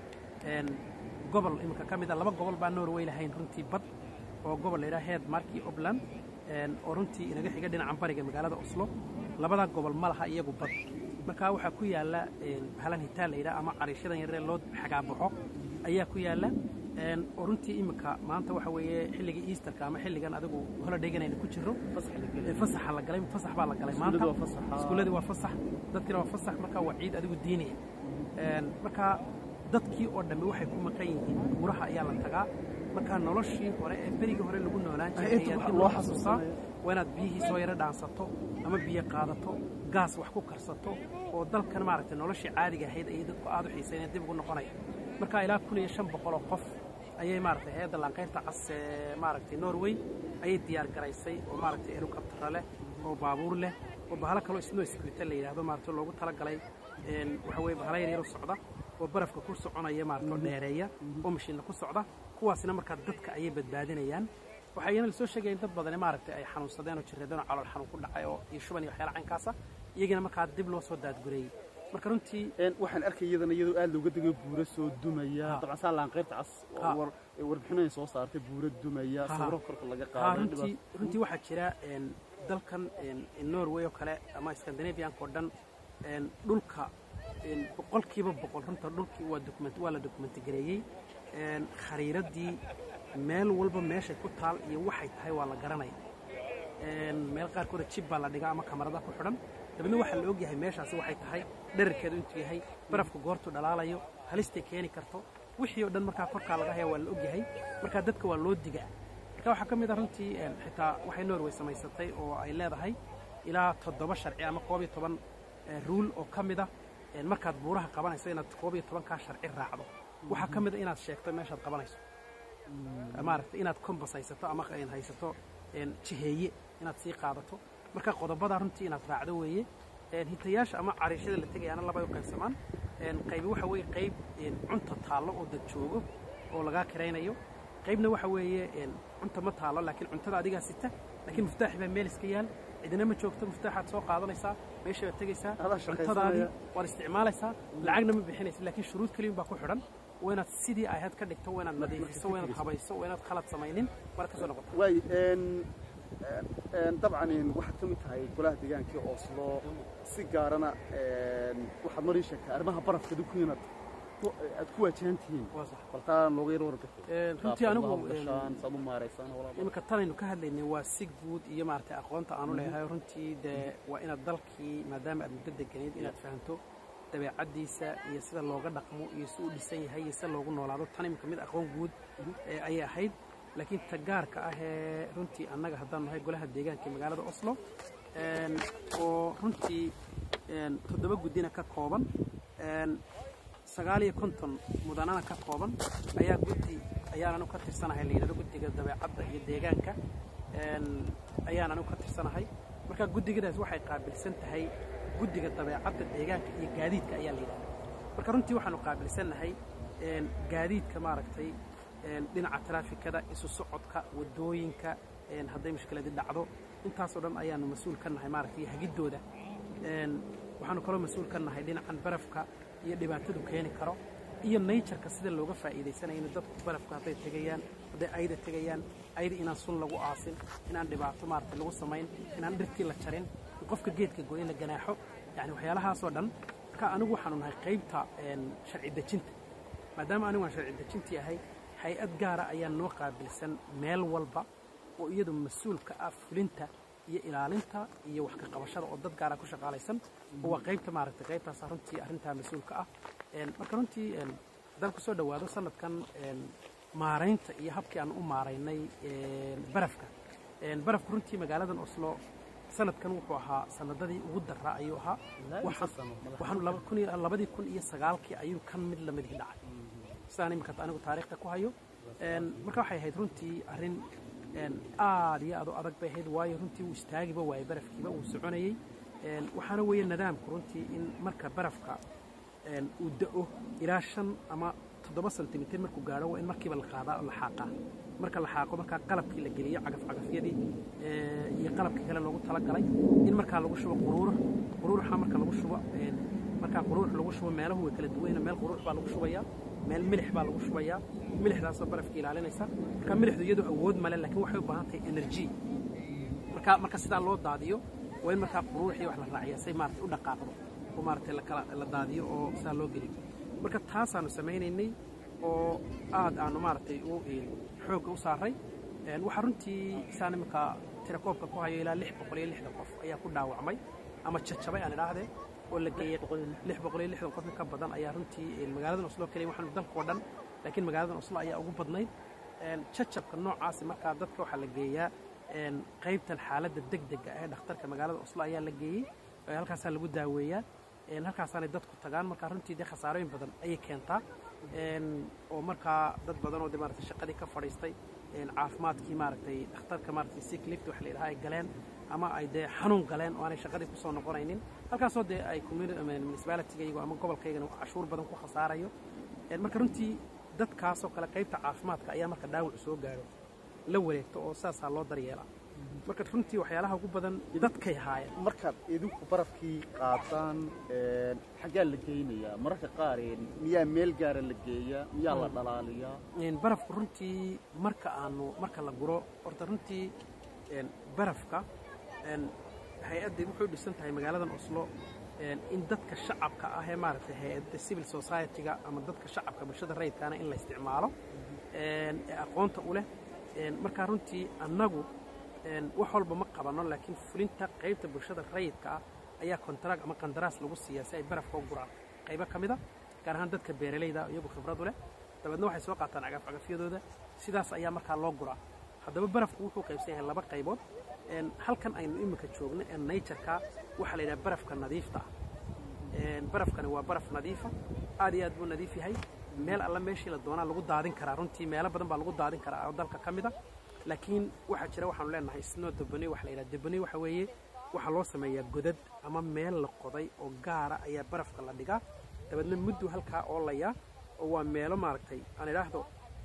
B: gobol iminka ka mid a laba gobol baa norway lahayn runtii bad oo gobol la yidhaha heedmark iyo obland oo runtii inaga xiga dhinacan bariga magaalada oslo labadaa gobol ma laha iyagu bad marka waxaa ku yaalla bahalan hitaan la yidhaha ama cariishadan yaree loo xagaabaxo ayaa ku yaalla oo runtii iminka maanta waxa weeye xilligii easterka ama xilligan adigu holidaygan aynu ku jirro fasaxa la galay fasax baa la galay maanta iskuulladii waa fasax dadkiina waa fasax marka waa ciid adigu diiniya marka dadkii oo dhammi waxay ku maqan yihiin buuraha ayaa la tagaa marka noloshii hore ee berigii hore lagu noolaan jiray ayaa dib loo xasuusaa waa inaad biyihii soo yaro dhaansato ama biyo qaadato gaas wax ku karsato oo dalkan maaragtay noloshii caadiga ahayd ayay dadku aad u xiisayneen dib ugu noqonaya marka ilaa kun iyo shan boqol oo qof ayay maaragtay hay-adda laanqayrta cas ee maaragtay norway ayay diyaar garaysay oo maaragtay helicoptera leh oo baabuur leh oo bahalo kaloo snow scooter la yidhaahdo maaragtay loogu talagalay waxa weye bahalo yar yaro socda oo barafka ku soconaya maaragtay oo dheereeya oo mashiinna ku socda kuwaasina markaa dadka ayay badbaadinayaan waxaa iyana lasoo sheegaya in dad badani maaragtay ay xanuunsadeen oo jireedeen oo calool xanuun ku dhacay oo iyo shuban iyo waxyaala caynkaasa iyagina markaa dib loo soo daadgureeyey marka runtii
A: waxaan arkay iyadana iyadoo aad looga degay buuro soo dumaya dabcan saa laanqayrta cas warbixinay soo saartay buuro dumaya sawiro korka laga
B: qaaday runtii waxaa jira dalkan norway oo kale ama scandinavianka oo dhan dhulka boqolkiiba boqol runta dhulkii waa document waa la dokumenti gareeyey khariiraddii meel walba meeshay ku taal iyo waxay tahay waa la garanaya meel qaarkooda jib baa la dhigaa ama kamarada ku xidhan dabeedna waxaa la og yahay meeshaasi waxay tahay dherarkeedu intuu yahay barafka goortuu dhalaalayo halistay keeni karto wixii oo dhan markaa korkaa laga haya waa la og yahay markaa dadka waa loo digaa marka waxaa ka mid a runtii xitaa waxay norway samaysatay oo ay leedahay ilaa toddoba sharci ama koob iyo toban ruul oo ka mid a markaad buuraha qabanayso inaad koob iyo tobankaa sharci raacdo waxaa ka mid a inaad sheegto meeshaad qabanayso maaragtay inaad kombas haysato ama haysato jiheeye inaad sii qaadato marka qodobada runtii inaad raacdo weeye hitayaasha ama cariishada la tegayaana labay u qaybsamaan qaybi waxa weeye qayb cunta taallo oo dad joogo oo lagaa kiraynayo qaybna waxa weeye cunta ma taallo laakiin cuntada adigaa sita laakiin muftaaxi baa meel iska yaal cidina ma joogto muftaaxaad soo qaadanaysaa meesha baad tegaysaa cuntadaadii waad isticmaalaysaa lacagna ma bixinaysa laakiin shuruud keliyin baa ku xidhan waa inaad sidii ahayd ka dhigto waa inaad nadiifiso waa inaad habayso waa inaad khalad samaynin waanaad ka soo noqoto
A: waay dabcan waxaad ka mid tahay golaha deegaankii oslo si gaarana waxaad marii sheegtay arrimaha barafka dukuinad aad ku waajahan tihiin baltaan looga yar warbixi
B: runtii anigu
A: saad u maaraysaan
B: iminka tanaynu ka hadlaynay waa si guud iyo maaragtay aqoonta aanu leeyahay runtii dee waa inaad dalkii maadaama aad muddo deganayd inaad fahanto dabeecaddiisa iyo sida looga dhaqmo iyo si uu dhisan yahay iyo sida loogu noolaado tan iminka mid aqoon guud ayay ahayd laakiin tagaarka ah ee runtii annaga haddaan nahay golaha deegaanka ee magaalada oslo oo runtii toddoba guddina ka kooban sagaal iyo konton mudanana ka kooban ayaa guddi ayaan anigu ka tirsanahay la yidhahdo guddiga dabeecadda iyo deegaanka ayaan anigu ka tirsanahay marka guddigadaas waxay qaabilsan tahay guddiga dabeecadda deegaanka iyo gaadiidka ayaa la yidhahda marka runtii waxaanu qaabilsannahay gaadiidka maaragtay dhinaca taraafikada isu socodka waddooyinka hadday mushkiladii dhacdo intaasoo dhan ayaanu mas-uul ka nahay maaragtay hagiddooda waxaanu kaloo mas-uul ka nahay dhinacan barafka iyo dhibaatadu keeni karo iyo natureka sida looga faa'iidaysanayo in dadku barafka hadday tegayaan hadday ayda tegayaan ayda inaan sun lagu aasin inaan dhibaato maaragtay lagu samayn inaan dhirtii la jarin in qofka geedka goyn la ganaaxo yani waxyaalahaasoo dhan marka anigu waxaanu nahay qaybta sharci dejinta maadaama anigu aan sharci dejintii ahay hay-ad gaara ayaa noo qaabilsan meel walba oo iyadu mas-uulka ah fulinta iyo ilaalinta iyo wax ka qabashada oo dad gaara ku shaqaalaysan oo waa qaybta maaragtay qaybtaas runtii arrintaa mas-uulka ah marka runtii haddaan kusoo dhowaado sanadkan maaraynta iyo habkii aan u maaraynay barafka barafku runtii magaaladan oslo sanadkan wuxuu ahaa sanadadii ugu daraa ayuu ahaa waxaan labadii kun iyo sagaalkii ayuu kan mid lamidii dhacay sidaan iminka anigu taariikhda ku hayo marka waxay ahayd runtii arrin aad iyo aad u adag bay ahayd waayo runtii wuu istaagiba waayey barafkiiba wuu soconayey waxaana weeye nidaamku runtii in marka barafka uu da'o ilaa shan ama toddoba sentimitir markuu gaadho waa in markiiba la qaadaa oo la xaaqaa marka la xaaqo markaa qalabkii la geliyo cagafcagafyadii iyo qalabkii kale loogu talagalay in markaa lagu shubo quruurux quruuruxa marka lagu shubo markaa quruurux lagu shubo meelahu way kala duwayna meel quruurux baa lagu shubayaa meel milix baa lagu shubayaa milixdaasoo barafka ilaalinaysa marka milixdu iyadu awood male laakiin waxay u baahan tahay energy marka marka sidaa loo daadiyo waa in markaa quruuruxii wax la raaciya say maaragtay u dhaqaaqdo oo maaragtay lakala la daadiyo oo sidaa loo geliyo marka taasaanu samaynaynay oo aad aanu maaragtay u xoogga u saaray waxaa runtii saan iminka tirakoobka ku hayo ilaa lix boqol iyo lixdan qof ayaa ku dhaawacmay ama jajabay aan idhaahdee oo la geeyey lix boqol iyo lixdan qof in ka badan ayaa runtii magaaladan oslo keliya waxaanu dalkao dhan laakiin magaaladan oslo ayaa ugu badnayd jajabka noocaasi markaa dadka waxaa la geeyaa qaybtan xaaladda degdega ee dhakhtarka magaalada oslo ayaa la geeyey halkaasaa lagu daaweeyaa halkaasaanay dadku tagaan markaa runtii dee khasaarooyin badan ayay keentaa oo markaa dad badan oo de maaragtay shaqadii ka fadhiistay caafimaadkii maaragtay dhakhtarka maaragtay sick lift waxa la yidhaha ay galeen ama ay dee xanuun galeen oo aanay shaqadii kusoo noqonaynin halkaasoo dee ay municipalitigaygu ama gobolkaygana cashuur badan ku khasaarayo marka runtii dadkaasoo kale qaybta caafimaadka ayaa marka dhaawac soo gaadho la wareegto oo saasaa loo daryeelaa marka runtii waxyaalaha ugu badan dadkay haayeen
A: markaad idinku barafkii qaadaan xaggaa la geynayaa mararka qaar miyaa meel gaara la geeyaa miyaa la dhalaaliyaa
B: barafku runtii marka aanu marka la guro horta runtii barafka hay-addii wuxuu dhisan tahay magaaladan oslo in dadka shacabka ah ee maaragtay hay-adda civil society-ga ama dadka shacabka bulshada rayidkaana in la isticmaalo ee aqoonta u leh markaa runtii annagu wax walba ma qabanno laakiin fulinta qaybta bulshada rayidka ah ayaa kontarag ama qandaraas lagu siiyaa si ay barafka u guraan qaybo ka mid a gaar ahaan dadka beeralayda iyagu khibradu leh dabeedna waxay soo qaataan cagafcagafyadooda sidaas ayaa markaa loo guraa haddaba barafku wuxuu qaybsan yahay laba qaybood halkan aynu iminka joogno ee natureka waxaa la yidhaha barafka nadiifta ah barafkani waa baraf nadiifa aad iyo aad buu nadiif yahay meel alla meeshii la doonaa lagu daadin karaa runtii meelo badan baa lagu daadin karaa oo dalka ka mid a laakiin waxaa jira waxaanu leenahay snow debony waxa la yidhaha debony waxa weeye waxaa loo sameeyaa godad ama meel la qoday oo gaara ayaa barafka la dhigaa dabeedna muddu halkaa oolayaa oo waa meelo maaragtay aan idhaahdo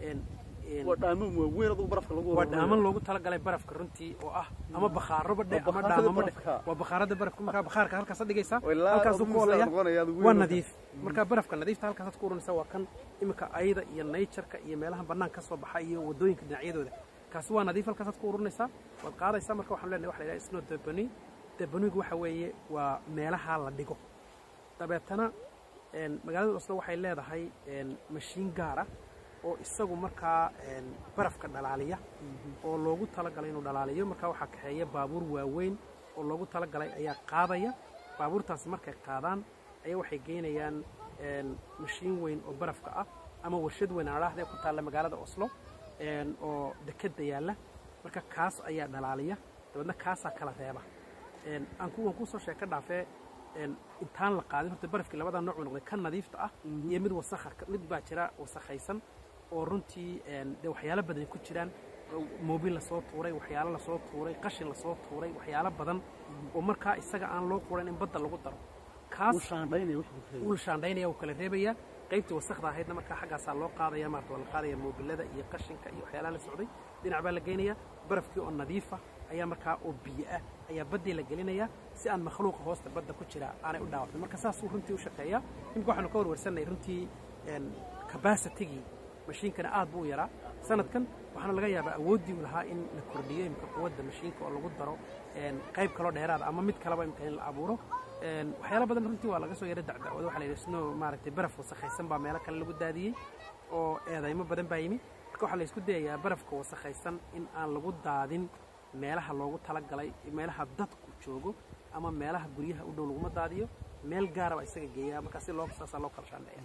A: waa dhaaman waaweyn adugu barafka lagu
B: waa dhaaman loogu talagalay barafka runtii oo ah ama bakhaaro badhe ama dhaamamo dhe waa bakhaarada barafka markaa bakhaarka halkaas dhigaysaa halkaasuu ku olaya waa nadiif markaa barafka nadiifta halkaasaad ku uranaysaa waa kan iminka ayda iyo nayjarka iyo meelaha bannaan ka soo baxa iyo waddooyinka dhinacyadooda kaasi waa nadiif halkaasaad ku ururinaysaa waad qaadaysaa marka waxaan leenahay waxa la yidhaha snow debony debonygu waxa weeye waa meelaha la dhigo dabeetana magaalada oslo waxay leedahay mashiin gaar ah oo isagu markaa barafka dhalaaliya oo loogu talagalay inuu dhalaaliyo markaa waxaa kaxeeya baabuur waaweyn oo loogu talagalay ayaa qaadaya baabuurtaasi markay qaadaan ayaa waxay geynayaan mashiin weyn oo barafka ah ama warshad weyn aan adhahdee ku taalla magaalada oslo oo dekedda yaalla marka kaas ayaa dhalaaliya dabeedna kaasaa kala reeba aan kuwan kusoo sheeka dhaafee intaan la qaadin horta barafkii labadaa nooc buu noqday kan nadiifta ah iyo mid wasakha mid baa jira wasakhaysan oo runtii dee waxyaalo badan ku jiraan moobil lasoo tuuray waxyaalo lasoo tuuray qashin lasoo tuuray waxyaalo badan oo markaa isaga aan loo quran in badda lagu daro kaas wuu shaandhaynaya wuu kala reebayaa qaybtii wasakda ahaydna markaa xaggaasaa loo qaadaya maarata waa la qaadaya moobilada iyo qashinka iyo waxyaalaha la socday dhinac baa la geynayaa barafkii oo nadiifa ayaa markaa oo biyo ah ayaa baddii la gelinayaa si aan makhluuqa hoosta badda ku jira aanay u dhaawacmin marka saasuu runtii u shaqeeyaa imika waxaanu ka warwarsanay runtii cabacitigii mashiinkana aad buu u yaraa sanadkan waxaana laga yaabaa awooddii u lahaa in la kordhiyo imika quwadda mashiinka oo lagu daro qayb kaloo dheeraada ama mid kaleba imika in la abuuro Een, waxyaalo badan runtii waa laga soo yara dacdacwada waxaa la yidhi snow maaragtay baraf wasakhaysan baa meelo kale lagu daadiyey oo eedaymo badan baa yimi marka waxaa la isku dayayaa barafka wasakhaysan in aan lagu daadin meelaha loogu talagalay meelaha dadku joogo ama meelaha guryaha u dhow laguma daadiyo meel gaara baa isaga geeyaa markaa si loo saasaa loo kala shaandheeya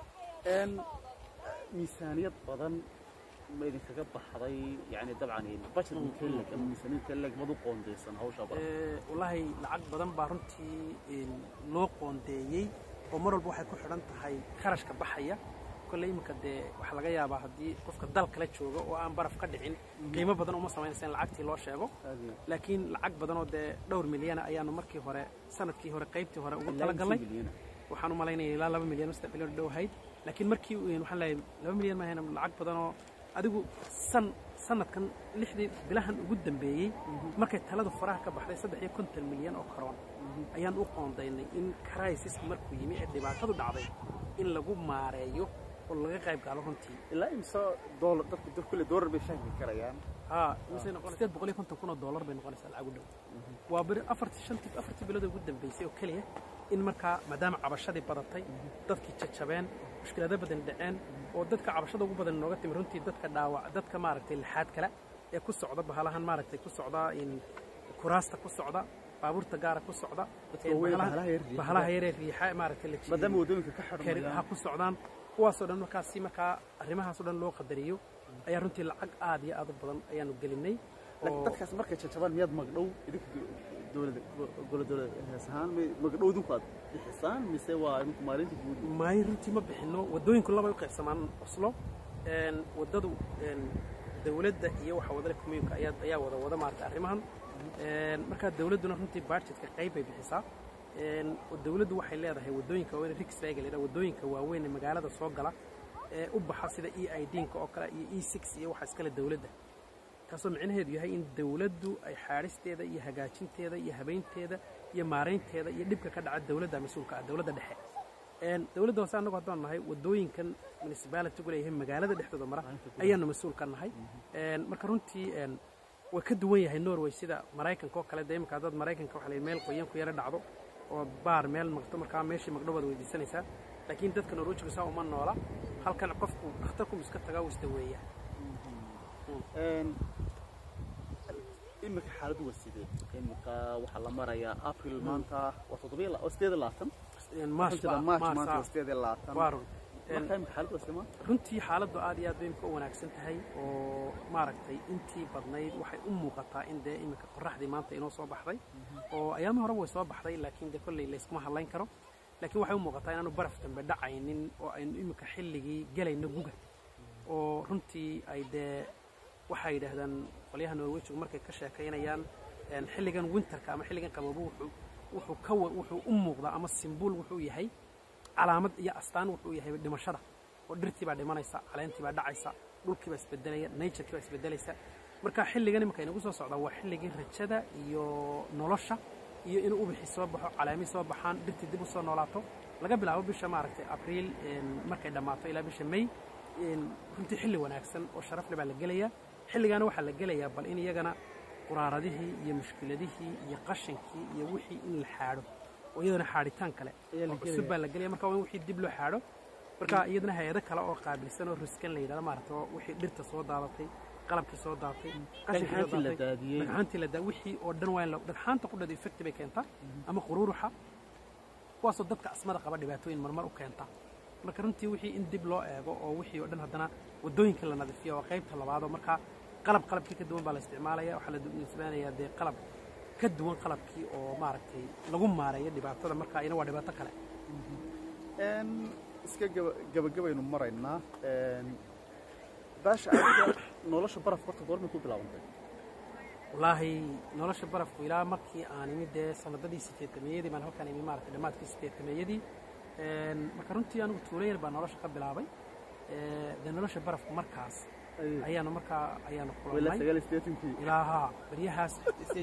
C: een miisaaniyad badan ma idinkaga baxday yani dabcan budget intee leg ama miisaaniyad intee leg mad u qoondaysan hawsha badan
B: Ee, wallaahi lacag badan baa runtii een, loo qoondeeyey oo mar walba waxay ku xidhan tahay kharashka baxaya kolley iminka dee waxaa laga yaabaa haddii qofka dal kala jooga oo aan baraf ka dhicin qiimo badan uma samaynaysa in lacagtii loo sheego laakiin lacag badanoo dee dhowr milyana ayaanu markii hore sanadkii hore qaybtii hore ugu talagalnay waxaan u malaynaya ilaa laba milyan oo saddex milyan oo dhow ahayd laakiin markii uu- waxaan leeyahay laba milyan ma ahayn lacag badanoo adigu san sanadkan lixdii bilahan ugu dambeeyey markay taladu faraha ka baxday saddex iyo konton milyan oo karoon ayaan u qoondaynay in crisis markuu yimi ee dhibaatadu dhacday in lagu maareeyo oo laga qayb galo runtii
C: ilaa imse doolar dadku dad kulle doolar bay fahmi karayaan
B: haa mise sideed boqol iyo konton kun oo doolar bay noqonaysaa lacag u dhow waa beri afartii shantii afartii bilood ugu dambeysay oo keliya in markaa maadaama cabashadii badatay dadkii jajabeen mushkilado badan dhaceen oo dadka cabashada ugu badan nooga timi runtii dadka dhaawac dadka maaragtay lixaad kale ee ku socda bahalahan maaragtay ku socda in kuraasta ku socda baabuurta gaara ku socda
C: Dadka
B: een
C: waaweyn,
B: bahalaha-
C: bahalaha yar riixa.
B: bahalaha yaree riixa maaragtay la jiiday.
C: maadaama waddooyinka ka
B: kari- ha
C: xidhmayaan
B: ku socdaan kuwaasoo dhan markaas si markaa arrimahaasoo dhan loo qadariyo ayaa runtii lacag aad iyo aad u badan ayaanu gelinay
C: laakiin
B: oo
C: dadkaas markay jajabaan miyaad magdhow idinka dowladda golo dowlada hees ahaan may- magdhow idinku aad bixisaan mise waa idinku maalinta guud
B: maayo runtii ma bixinno waddooyinku labay u qaybsamaan oslo een, waddadu een, dawladda iyo waxa wadale communka ayaa ayaa wada wada maarata arrimahan Een, markaa dawladduna runtii budgetka qayb bay bixisaa Een, oo dawladdu waxay leedahay waddooyinka waaweyn rikswayga la yidhaha waddooyinka waaweyn ee magaalada soo gala ee u baxa sida e i d-nka oo kale iyo e six iyo waxa iskale dawladda taasoo micnaheedu yahay in dawladdu ay xaadhisteeda iyo hagaajinteeda iyo habaynteeda iyo maaraynteeda iyo dhibka ka dhaca dawladda mas-uulka ah dawladda dhexe Een, dawladda hoose annagu haddaan nahay waddooyinkan municipality-gu leeyahay magaalada dhexdooda mara ayaanu mas-uul ka nahay Een, marka runtii een, way ka duwan yahay norway sida maraykanka oo kale dee imika haddaad maraykanka waxa la yidhi meel qoyan ku yara dhacdo oo baar meel maqto markaa meeshii maqdho baad weydiisanaysaa laakiin dadka norwejiga saa uma noola halkan qofku dhakhtarku iska tagaa uu isdaweeya
C: Een, imika xaaladdu waa sidee imika waxaa la marayaa april maanta waa toddobiyo la- oo sideed iyo labaatan
B: maars
C: Waxaan jiraa march
B: maars
C: maanta
B: ah.
C: waa sideed iyo labaatan
B: waa run Een,
C: marka imika xaaladdu waa sidee maanta
B: runtii xaaladdu aad iyo aad bay imika u wanaagsan tahay oo maaragtay intii badnayd waxay u muuqataa in dee iminka qorraxdii maanta inoo soo baxday oo ayaami horeba way soo baxday laakiin dee kolley layskuma hadlayn karo laakiin waxay u muuqataa inaanu baraf dambe dhacaynin oo aynu iminka xilligii gelayno guga oo runtii ay dee waxay yidhaahdaan qolyaha norwejigu markay ka sheekaynayaan een, xilligan winterka ama xilligan qaboobo wuxuu wuxuu ka wa- wuxuu u muuqdaa ama simbuul wuxuu yahay calaamad iyo astaan wuxuu yahay dhimashada oo dhirtii baa dhimanaysa caleentii baa dhacaysa dhulkii baa isbedelaya naturekii baa isbedelaysa marka xilligan iminka inagu soo socdaa waa xilligii rajada iyo nolosha iyo inuu ubixi soo baxo caleemii soo baxaan dhirtii dib u soo noolaato laga bilaabo bisha maaragtay abriil een, markay dhammaato ilaa bisha may een, runtii xilli wanaagsan oo sharaf leh baa la gelayaa xilligaana waxaa la gelayaa bal in iyagana quraaradihii iyo mushkiladihii iyo qashankii iyo wixii in la xaadho oo iyadana xaadhitaan kale
C: Ayaa la
B: oo cusub baa la gelaya marka waa in wixii dib loo xaadho marka iyadana hay-ado kale oo qaabilsan oo riskan la yidhahdo maaragta oo wixii dhirta soo daadatay qalabkii soo daadatay qashinkii soo
C: dhagxaantii la
B: daadatay
C: daadiyey
B: dhagxaantii la daa wixii oo dhan waa in la dhagxaanta ku dhada effecti bay keentaa ama quruuruxa kuwaasoo dadka asmada qaba dhibaatooyin marmar u keenta marka runtii wixii in dib loo eego oo wixii oo dhan haddana waddooyinka la nadiifiyo waa qaybta labaadoo marka qalab qalabkii ka duwan baa la isticmaalaya waxaa la nisbaanayaa dee qalab ka duwan qalabkii oo maaragtay lagu maareeyo dhibaatada marka ina waa dhibaato kale
A: Een, iska gaba- gabagabaynu maraynaa Een, baasha adiga nolosha barafka horta goormay ku bilaabantay
B: wallaahi nolosha barafku ilaa markii aan imid dee sanadadii sideetameeyadii baan halkaan imi maaragtay dhammaadkii sideetameeyadii Een, marka runtii anigu tuulo yar baa nolosha ka bilaabay Ee, dee nolosha barafku markaas ayaanu markaa ayaanu
C: ilaa
B: kulannay
C: sagaal iyo siddeetankii
B: ilaa haa baryahaas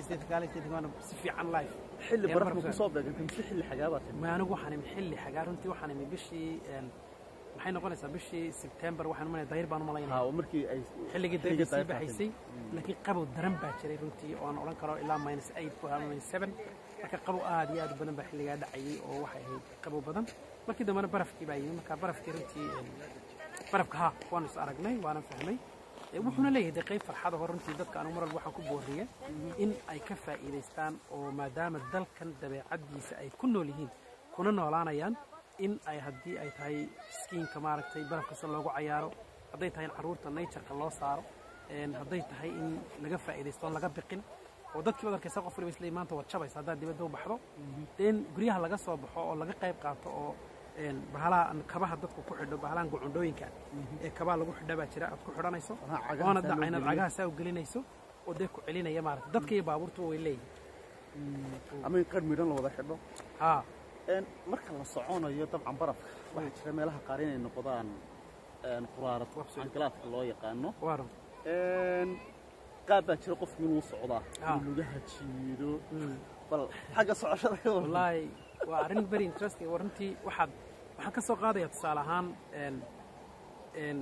B: si fiican life
C: xilli
B: Ee,
C: barafku
B: barafka-
C: ku soo beegantay mise xilli xagaabaad timi
B: ma anigu waxaan imi xilli xagaa runtii waxaan imi bishii een, maxay noqonaysaa bishii sebtembar waxaan umalaya dayr baan u
C: haa
B: malaynaya
C: oo markii ay
B: xilligii
C: xilligii
B: dayrta sii
C: dayrta
B: baxaysay laakiin qabow daran baa jiray runtii oo aan odhan karo ilaa minus eight ku ahaa minus seven marka qabow aad iyo aad u badan baa xilligaa dhacayay oo waxay ahayd qabow badan markii dambena barafkii baa yimi marka barafkii runtii een, barafka ha waanu is aragnay waanan fahmay Ee, wuxuuna leeyahay dee qayb farxada hor runtii dadka anigu mar walba waxaan ku booriya in ay ka faa'iidaystaan oo maadaama dalkan dabeecaddiisa ay ku nool yihiin kuna noolaanayaan in ay haddii ay tahay skiinka maaragtay barafka si loogu cayaaro hadday tahay in carruurta natureka loo saaro een, hadday tahay in laga faa'iidaysto oon laga biqin oo dadkii baad arkaysa qof waliba isleeyahay maanta waad jabaysa haddaad dibadda u baxdo dee in guryaha laga soo baxo oo laga qayb qaato oo een, bahalaha aan kabaha dadku ku xidho bahalahan gucundhooyinka ee kabaha lagu xidha baa jira aad ku xidhanayso
A: Aha, cagaha
B: oona
A: saa loo
B: dhacaynaad
A: geliyo.
B: cagaha saa u gelinayso oo dee ku celinaya maarata dadka iyo baabuurtuba way leeyihin
A: ama in qar midhan la wada xidho
B: haa
A: Een, marka la soconayo dabcan barafka waxaa jira meelaha qaar inay noqdaan een, quraarad
B: Wabsi.
A: cankalaadka loo yaqaano
B: waaro
A: Een, qaab baa jira qofku inuu socdaa
B: Ah.
A: inuu lugaha jiido bal xagga socoshada ka waran.
B: wallaahi waa arrin very interesting waa runtii waxaad waxaan ka soo qaadaya tusaale ahaan een een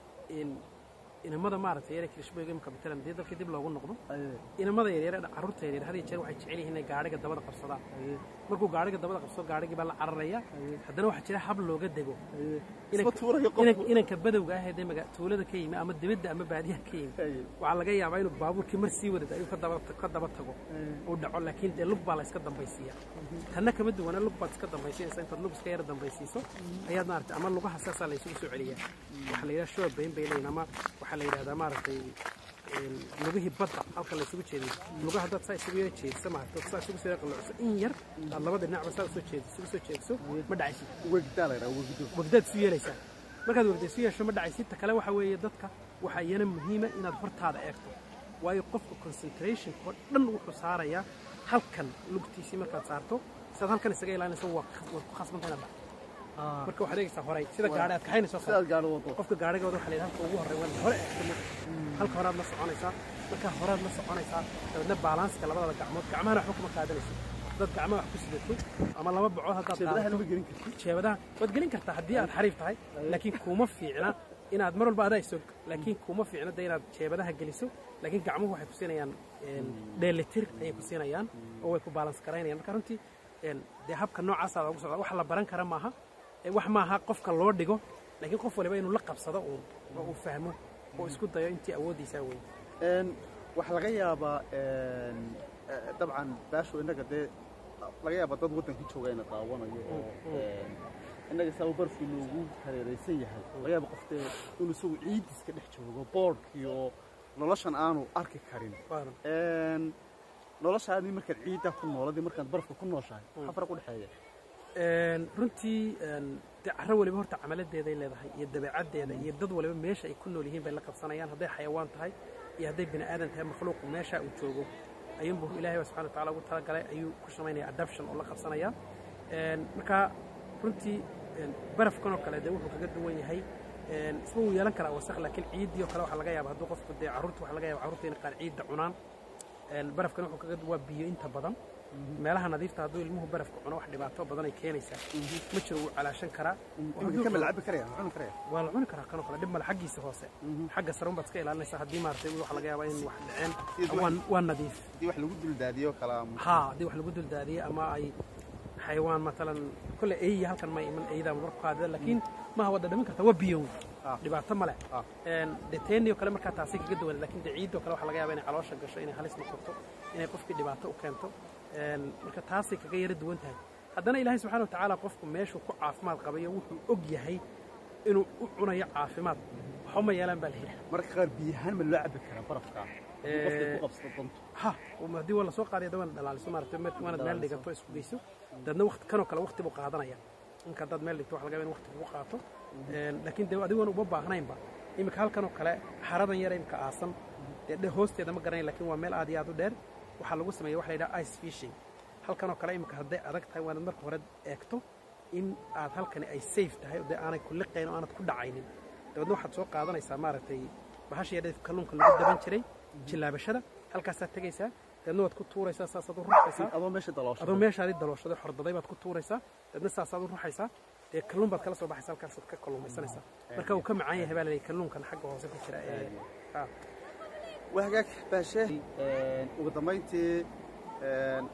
B: in inamada maaragtay yare kirishbooyga imika matalan dee dalkii dib loogu noqdo
A: Aye,
B: inamada yaryar ee carruurta yaryar had iyo jeer waxay jecel yihiin inay gaadhiga dabada qabsadaan
A: aye,
B: markuu gaadhiga dabada qabsado gaadhigii baa la cararaya haddana waxaa jira hab looga dego
A: aye.
B: Inan-
A: Isma tuurayo qofku.
B: inan- inanka badowga ah ee dee maga- tuulada ka yimi ama dibadda ama baadiyaha ka yimi
A: Aye,
B: waxaa laga yaabaa inuu baabuurkii mar sii wadad ayuu ka daba ka daba tago
A: aye.
B: uu dhaco laakiin dee lug baa la iska dambaysiiya tanna kama duwana lug baad iska dambaysiinaysa intaad lug iska yara dambaysiiso ayaad maaragtay ama lugaha saasaa la isugu soo celiyaa waxaa la yidhaha shoo bayn bay leeyihin ama waxaa la yidhahdaa maaragtay een, lugihii badda halka la isugu jeediyo lugaha haddaad saa isugu yara jeediso maaragtay saa isugu soo yara qalloocso in yar aad labada dhinacba saa usoo jeediso isugu soo jeediso ma dhacaysid
A: Wegdaa la yidhaha, wegdo.
B: wagdaad isu yeelaysaa markaad wagda isu yeesho ma dhacaysid ta kale waxa weeye dadka waxaa iyana muhiima inaad hortaada eegto waayo qofka concentrationka oo dhan wuxuu saarayaa halkan lugtiisii markaad saarto sidaad halkan isaga ilaalinayso waa waad ku khasbanta inaad dhacdo
A: Ah,
B: marka waxaad eegaysaa horay sida gaadhi aad kaxaynayso kale
A: sidaad gaadho wado.
B: qofka gaadhigooda waxaa la yidhaha halka ugu horreyn waa hore eegto marka halka horaad la soconaysaa markaa horaad la soconaysaa dabeedna baalaanska labadada gacmood gacmahana waxba kuma qaadanayso dad gacmaha wax ku sidato ama laba bacood haddaad
A: Jeebadaha
B: qaadato
A: lama gelin kartid.
B: jeebadaha waad gelin kartaa haddii aad xariif tahay laakiin kuma fiicna inaad mar walba adaa isog laakiin kuma fiicna de inaad jeebadaha geliso laakiin gacmuhu waxay ku siinayaan een, dheelitir ayay ku siinayaan oo way ku balans garaynayaan marka runtii een, dee habka noocaasaa loogu socda wax la baran kara maaha ee wax maaha qofka loo dhigo laakiin qof waliba inuu la qabsado uun oo uu fahmo oo isku dayo intii awooddiisaa weyn
A: Een, waxaa laga yaabaa een, eh, dabcan baashu innaga dee laga yaabaa dad waddankii jooga ina daawanayo oo een, innaga saaba barfkii loogu hareeraysan yahay laga yaaba qof dee inuu isagu ciidiska dhex joogo boodhkii oo noloshan aanu arki karin
B: Waaran.
A: Een, noloshaadii markaad ciiddaa ku nooladii markaad barafka ku nooshahay maxaa faraq u dhexeeya
B: Een, runtii een, dee carro waliba horta camaladeeday leedahay iyo dabeecaddeeda iyo dad waliba meesha ay ku nool yihiin bay la qabsanayaan hadday xayawaan tahay iyo hadday bini aadan tahay makhluuqu meesha uu joogo ayuunbuu ilaahay baa subxana watacaala ugu talagalay ayuu ku samaynaya adoption oo la qabsanaya Een, marka runtii een, barafkan oo kale dee wuxuu kaga duwan yahay een, isma wuu yeelan karaa wasakh laakiin ciiddii oo kale waxaa laga yaaba hadduu qofku dee carruurta waxaa laga yaaba carruurta inay qaar ciidda cunaan Een, barafkan wuxuu kaga waa biyo inta badan meelaha nadiifta hadduu ilmuhu barafka cuno wax dhibaato badan ay keenaysaa ma jiro wuu calaashan karaa
A: Wuxuu ka malcabi karaya ma cuni karaya
B: waa la cuni karaa kanoo kale dhib male xaggiisa hoose xagga sare unbaad iska ilaalinaysaa haddii maaragtay waxa laga yaabaa in wax dhaceen
A: Sidii
B: waa- waa nadiif
A: haddii wax lagu duldaadiyo kala
B: haa haddii wax lagu duldaadiyey ama ay xayawaan matalan kole eeyi halkan ma iman eeydaa marku qaadida laakiin maaha wada dhamin karta waa biyow
A: Ah.
B: dhibaato male
A: Ah.
B: dee teeniyo kale markaa taasi kaga duwan laakiin dee ciidoo kale waxaa laga yaabaa inay caloosha gasho inay halis noqoto inay qofkii dhibaato u keento Een, marka taasay kaga yara duwan tahay haddana ilaahay subxaana watacaala qofku meeshuu ku caafimaad qabayo wuxuu og yahay inuu u cunayo caafimaad waxba ma yeelaan baa la yidhaha
A: marka qaar biyahaan ma loo cabi karaa barafka haddii qofka ku qabsado dantu
B: ha um, haddii waa lasoo qaadaya dawaana dhalaaliso maaragtay mar- waanaad meel dhigato isku geyso dadna waqti kanoo kale waqti buu qaadanaya inka haddaad meel dhigto waxa laga yaaba in waqti kugu qaato Een, laakiin dee adigoon uma baahnaynba iminka halkanoo kale xaradan yara imika aasan dee dhe- hoosteeda ma garanay laakiin waa meel aad iyo aad u dheer waxaa lagu sameeya waxa la yidhaha ice fishing halkanoo kale imika hadday adag tahay waanaad marka hore eegto in aad halkani ay safe tahay oo dee aanay ku liqayn oo aanad ku dhacaynin dabeedna waxaad soo qaadanaysaa maaragtay bahasha yadha kalluunka lagu daban jiray jillaabashada halkaasaad tegaysaa dabeedna waad ku tuuraysaa saasaad u ruxaysaa
A: adoo meesha daloosho
B: adoo meeshaadii dalooshaday xordaday baad ku tuuraysaa dabeedna saasaad u ruxaysaa dee kalluun baad kala soo baxaysa halkaasaad ka kalluumaysanaysaa marka uu ka macaan yahay baa la leeyahay kalluunkan xagga hoose ku jira ee ah.
A: waa hagaag baashe ugu dambayntii een,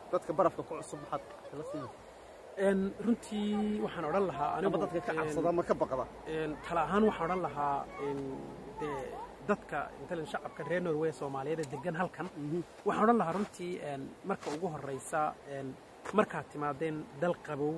A: dadka barafka ku cusub maxaad kala siinaysaa
B: Een, runtii waxaan odhan lahaa
A: ama
B: anigu
A: dadka ka
B: een,
A: cabsada ama ka baqda
B: een, tala ahaan waxaan odhan lahaa een, dee dadka intalan shacabka reer norway soomaaliyeed ee degan halkan waxaan odhan lahaa runtii een, marka ugu horraysa een, markaad timaadeen dal qabow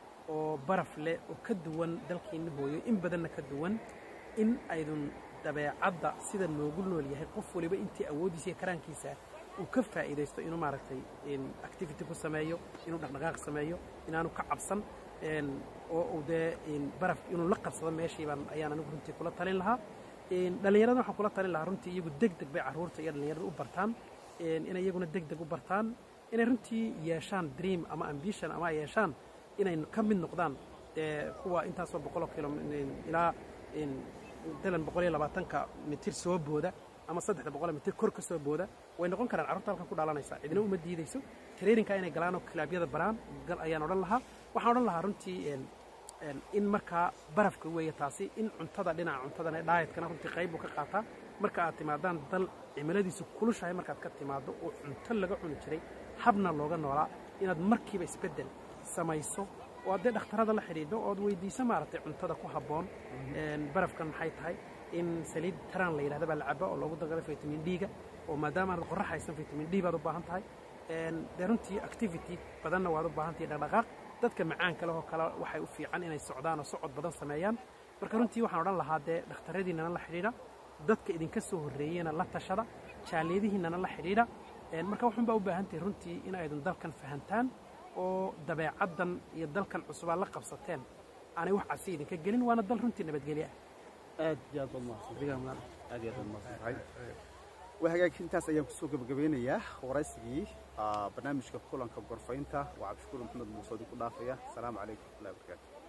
B: oo baraf leh oo ka duwan dalkiinna hooyo in badanna ka duwan in aydun dabeecadda sida noogu nool yahay qof waliba intii awooddiisa iyo karaankiisa uu ka faa'iidaysto inuu maaragtay in activity ku sameeyo inuu dhaqdhaqaaq sameeyo inaanu ka cabsan een, oo uu dee in baraf inuu la qabsado meeshii baan ayaan anigu runtii kula talin lahaa een, dhallinyarada waxaan kula talin lahaa runtii iyagu deg deg bay carruurta iyo dhallinyarada u bartaan een, inay iyaguna deg deg u bartaan inay runtii yeeshaan dream ama ambition ama ay yeeshaan inay ka mid noqdaan ee, kuwa intaasoo boqoloo kilo ilaa in dalan boqol iyo labaatanka mitir soo booda ama saddexda boqol mitir kor ka soo booda way noqon karaan carruurta halkan ku dhaalanaysa cidina uma diidayso traininka inay galaan oo kilaabyada baraan gal ayaan odhan lahaa waxaan odhan lahaa runtii een, een, in markaa barafka weeye taasi in cuntada dhinaca cuntadana dhaayatkana runtii qayb buu ka qaataa marka aad timaadaan dal cimiladiisu kulushahay markaad ka timaado oo cunto laga cuni jiray habna looga noolaa inaad markiiba isbeddel samayso oo haddee dhakhtarada la xidhiidho ood weydiiso maaragtay cuntada ku habboon een, barafkan maxay tahay in saliid taraan la yidhahda baa la caba oo loogu dagala vitamin d-ga oo maadaama aad qorrax haysan vitamin d baad u baahan tahay een, dee runtii activity badanna waad u baahan tahay dhaqdhaqaaq dadka macaanka leh oo kale waxay u fiican inay socdaan oo socod badan sameeyaan marka runtii waxaan odhan lahaa dee dhakhtaradiinnana la xidhiidha dadka idinka soo horreeyena la tashada jaaliyadihiinnana la xidhiidha een, marka waxun baa u baahan tahay runtii in aydan dalkan fahantaan oo dabeecaddan iyo dalkan cusubaa la qabsateen aanay wax casi idinka gelin waana dal runtii nabadgelyo ah
C: aad iyo aad baad mahadsan
B: adigaa mudan
C: aad iyo aad baad mahadsan
A: tahay waa hagaag intaas ayaan kusoo gebagabeynayaa waraysigii ah, barnaamijka kulanka gorfaynta waa cabdishukuur maxamed muuse oo idinku dhaafaya asalaamu calaykum warahmatullahi wabarakaatu